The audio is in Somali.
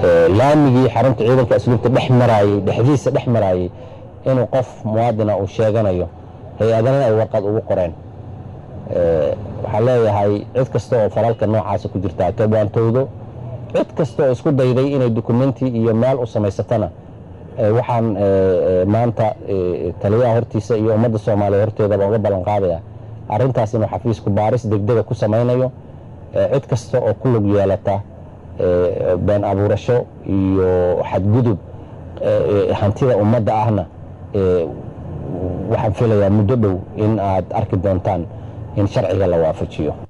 laamigii xarunta ciidanka asluubta dhex maraayey dhexdiisa dhex maraayey inuu qof muwaadina uu sheeganayo hay-adana ay warqad ugu qoreen waxaan leeyahay cid kasta oo falalka noocaasa ku jirtaa ka baantowdo cid kasta oo isku dayday inay dukumenti iyo meel u samaysatana waxaan maanta taliyaha hortiisa iyo ummadda soomaaliya horteedaba uga ballan qaadaya arrintaas inuu xafiisku baaris degdega ku samaynayo cid kasta oo ku lug yeelata been abuurasho iyo xadgudub hantida ummadda ahna waxaan filayaa muddo dhow in aad arki doontaan in sharciga la waafajiyo